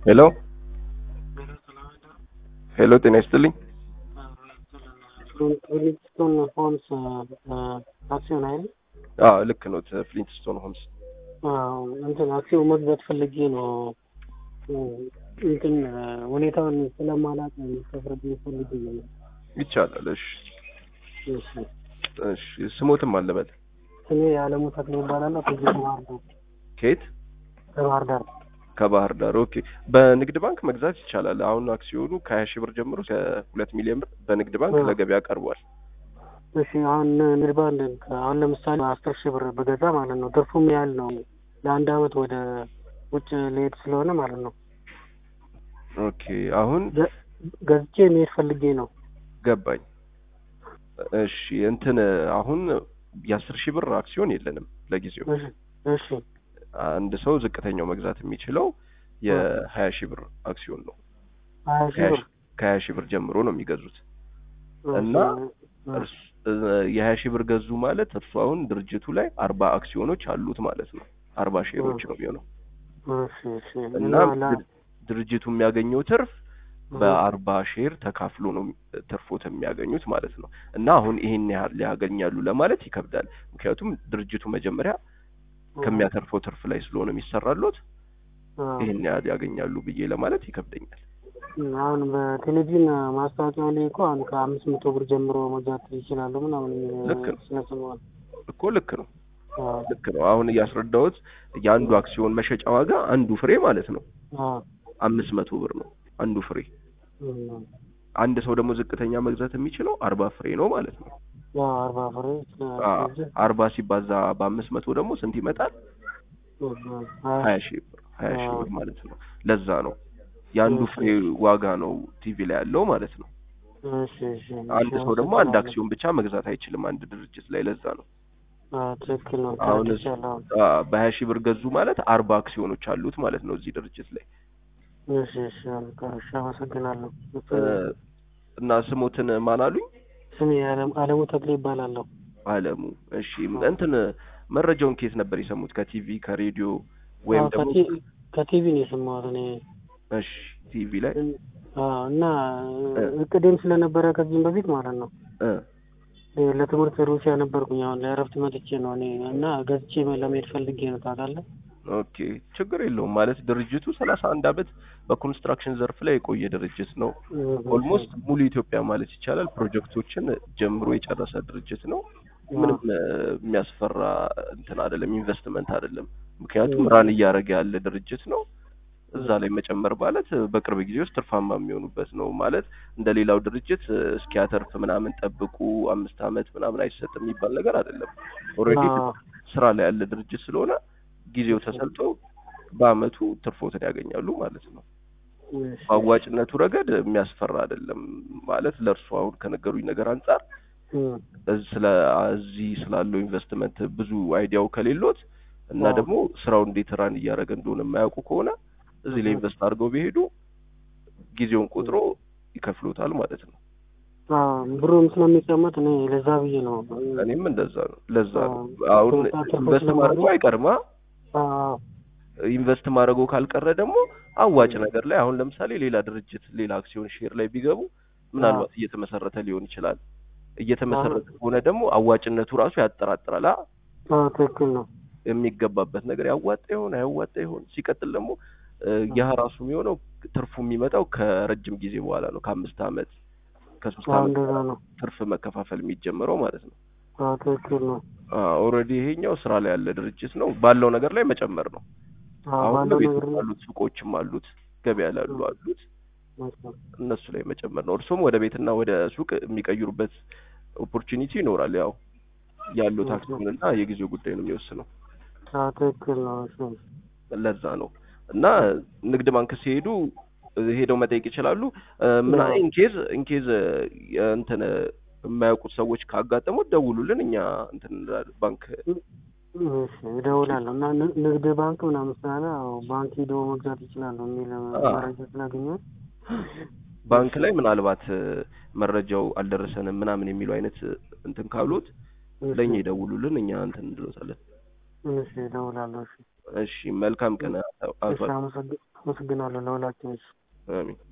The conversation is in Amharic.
ሄሎ ሄሎ፣ ጤና ይስጥልኝ። ፍሊንትስቶን ሆምስ አክሲዮን አይደል? አዎ ልክ ነው። ፍሊንትስቶን ሆምስ አዎ፣ እንትን አክሲዮን መግዛት ፈልጌ ነው። እንትን ሁኔታውን ስለማላውቅ ተፍረድ ፈልጌ ነው። ይቻላል። እሺ እሺ፣ እሺ። ስሞትም አለበል ስሜ የዓለሙ ተክሌ ይባላለሁ። ከዚህ ከባህር ዳር ከየት? ከባህር ዳር ከባህር ዳር። ኦኬ። በንግድ ባንክ መግዛት ይቻላል። አሁን አክሲዮኑ ከሀያ ሺህ ብር ጀምሮ እስከ ሁለት ሚሊዮን ብር በንግድ ባንክ አዎ። ለገበያ ቀርቧል። እሺ አሁን ንግድ ባንክ አሁን ለምሳሌ አስር ሺህ ብር በገዛ ማለት ነው ትርፉም ያህል ነው ለአንድ አመት ወደ ውጭ ልሄድ ስለሆነ ማለት ነው ኦኬ። አሁን ገ- ገዝቼ መሄድ ፈልጌ ነው። ገባኝ። እሺ እንትን አሁን የአስር ሺህ ብር አክሲዮን የለንም ለጊዜው። እሺ እሺ አንድ ሰው ዝቅተኛው መግዛት የሚችለው የሀያ ሺህ ብር አክሲዮን ነው። ሀያ ሺህ ብር ከሀያ ሺህ ብር ጀምሮ ነው የሚገዙት እና እሺ፣ እርስ- የሀያ ሺህ ብር ገዙ ማለት እርሱ አሁን ድርጅቱ ላይ አርባ አክሲዮኖች አሉት ማለት ነው። አርባ ሼሮች ነው የሚሆነው እሺ እሺ እና እና ላ- ድር- ድርጅቱ የሚያገኘው ትርፍ በአርባ ሼር ተካፍሎ ነው ትርፎት የሚያገኙት ማለት ነው። እና አሁን ይሄን ያህል ያገኛሉ ለማለት ይከብዳል። ምክንያቱም ድርጅቱ መጀመሪያ ከሚያተርፈው ትርፍ ላይ ስለሆነ የሚሰራሎት አዎ። ይሄን ያህል ያገኛሉ ብዬ ለማለት ይከብደኛል። አሁን በቴሌቪዥን ማስታወቂያው ላይ እኮ አሁን ከአምስት መቶ ብር ጀምሮ መግዛት ይችላሉ ምናምን ልክ ነው። ስለሰማሁ እኮ ልክ ነው አዎ ልክ ነው። አሁን እያስረዳሁት የአንዱ አክሲዮን መሸጫ ዋጋ አንዱ ፍሬ ማለት ነው አዎ አምስት መቶ ብር ነው አንዱ ፍሬ። እም፣ አንድ ሰው ደግሞ ዝቅተኛ መግዛት የሚችለው አርባ ፍሬ ነው ማለት ነው። ያው አርባ ፍሬ አ- አርባ ሲባዛ በአምስት መቶ ደግሞ ስንት ይመጣል? ሀያ ሺህ ብር ሀያ ሺህ ብር ማለት ነው። ለዛ ነው የአንዱ ፍሬ ዋጋ ነው ቲቪ ላይ ያለው ማለት ነው። እሺ እሺ አንድ ሰው ደግሞ አንድ አክሲዮን ብቻ መግዛት አይችልም አንድ ድርጅት ላይ። ለዛ ነው አዎ ትክክል ነው አሁን ተረድቻለሁ። አ፣ በሀያ ሺህ ብር ገዙ ማለት አርባ አክሲዮኖች አሉት ማለት ነው እዚህ ድርጅት ላይ እሺ እሺ አልካ እሺ አመሰግናለሁ። እ፣ እና ስሞትን ማን አሉኝ? ስሜ አለም- አለሙ ተክሌ ይባላለሁ። አለሙ። እሺ እንትን መረጃውን ከየት ነበር የሰሙት? ከቲቪ ከሬዲዮ ወይም አዎ፣ ደግሞ ከቲ- ከቲቪ ነው የሰማሁት እኔ እሺ ቲቪ ላይ አዎ እና እቅዴም ስለነበረ ከዚህም በፊት ማለት ነው እ እ፣ ለትምህርት ሩሲያ ነበርኩኝ። አሁን ለእረፍት መጥቼ ነው እኔ እና ገዝቼ ለመሄድ ፈልጌ ነው ታውቃለህ። ኦኬ ችግር የለውም ማለት ድርጅቱ ሰላሳ አንድ አመት በኮንስትራክሽን ዘርፍ ላይ የቆየ ድርጅት ነው። ኦልሞስት ሙሉ ኢትዮጵያ ማለት ይቻላል ፕሮጀክቶችን ጀምሮ የጨረሰ ድርጅት ነው። ምንም እ፣ የሚያስፈራ እንትን አይደለም፣ ኢንቨስትመንት አይደለም። ምክንያቱም ራን እያደረገ ያለ ድርጅት ነው። እዛ ላይ መጨመር ማለት እ፣ በቅርብ ጊዜ ውስጥ ትርፋማ የሚሆኑበት ነው ማለት እንደ ሌላው ድርጅት እ፣ እስኪያተርፍ ምናምን ጠብቁ አምስት አመት ምናምን አይሰጥም የሚባል ነገር አይደለም። ኦልሬዲ አዎ። ስራ ላይ ያለ ድርጅት ስለሆነ ጊዜው ተሰልቶ በአመቱ ትርፎትን ያገኛሉ ማለት ነው። እሺ፣ በአዋጭነቱ ረገድ የሚያስፈራ አይደለም ማለት ለእርሱ አሁን ከነገሩኝ ነገር አንጻር እም፣ እዝ- ስለ እዚህ ስላለው ኢንቨስትመንት ብዙ አይዲያው ከሌሎት እና አዎ። ደግሞ ስራው እንዴት ራን እያደረገ እንደሆነ የማያውቁ ከሆነ እዚህ ላይ ኢንቨስት አድርገው ቢሄዱ ጊዜውን ቆጥሮ ይከፍሉታል ማለት ነው። አዎ፣ ብሩም ስለሚቀመጥ እኔ ለዛ ብዬ ነው። እኔም እንደዛ ነው። ለዛ ነው አዎ። አሁን ትርፍ ኢንቨስት ስለማገኝ- ማድረጉ አይቀርማ አዎ፣ ኢንቨስት ማድረጉ ካልቀረ ደግሞ አዋጭ ነገር ላይ አሁን ለምሳሌ ሌላ ድርጅት ሌላ አክሲዮን ሼር ላይ ቢገቡ ምናልባት እየተመሰረተ ሊሆን ይችላል። እየተመሰረተ ከሆነ ደግሞ አዋጭነቱ ራሱ ያጠራጥራል። አ አዎ፣ ትክክል ነው። የሚገባበት ነገር ያዋጣ ይሆን አያዋጣ ይሆን? ሲቀጥል ደግሞ እ፣ ያ ራሱ የሚሆነው ትርፉ የሚመጣው ከረጅም ጊዜ በኋላ ነው። ከአምስት አመት ከሶስት አዎ፣ አመት እንደዛ ነው። ትርፍ መከፋፈል የሚጀምረው ማለት ነው። አዎ፣ ትክክል ነው። ኦልሬዲ ይሄኛው ስራ ላይ ያለ ድርጅት ነው። ባለው ነገር ላይ መጨመር ነው። አዎ፣ አሁን ባለው ቤት ነገር ውስጥ አሉት፣ ሱቆችም አሉት፣ ገበያ ላይ ያሉ አሉት። ነው። እነሱ ላይ መጨመር ነው። እርሱም ወደ ቤትና ወደ ሱቅ የሚቀይሩበት ኦፖርቹኒቲ ይኖራል። ያው ያለው ታክሲውን እና የጊዜው ጉዳይ ነው የሚወስነው። አዎ፣ ትክክል ነው። እሱ ለዛ ነው እና ንግድ ባንክ ሲሄዱ ሄደው መጠየቅ ይችላሉ። እ፣ ምን አዎ። ኢንኬዝ ኢንኬዝ እንትን የማያውቁት ሰዎች ካጋጠሙት ደውሉልን፣ እኛ እንትን እንላለን። ባንክ እሺ፣ እደውላለሁ እና ን- ንግድ ባንክ ምናምን ስላለ አዎ፣ ባንክ ሄዶ መግዛት ይችላሉ የሚል አዎ። መረጃ ስላገኘሁ ባንክ ላይ ምናልባት እ፣ መረጃው አልደረሰንም ምናምን የሚሉ አይነት እንትን ካሉት እሺ፣ ለእኛ ይደውሉልን፣ እኛ እንትን እንድሎታለን። እሺ፣ እደውላለሁ። እሺ እሺ መልካም ቀን አቶ እሺ አመሰግ- አመሰግናለሁ ለሁላችሁም። አሚን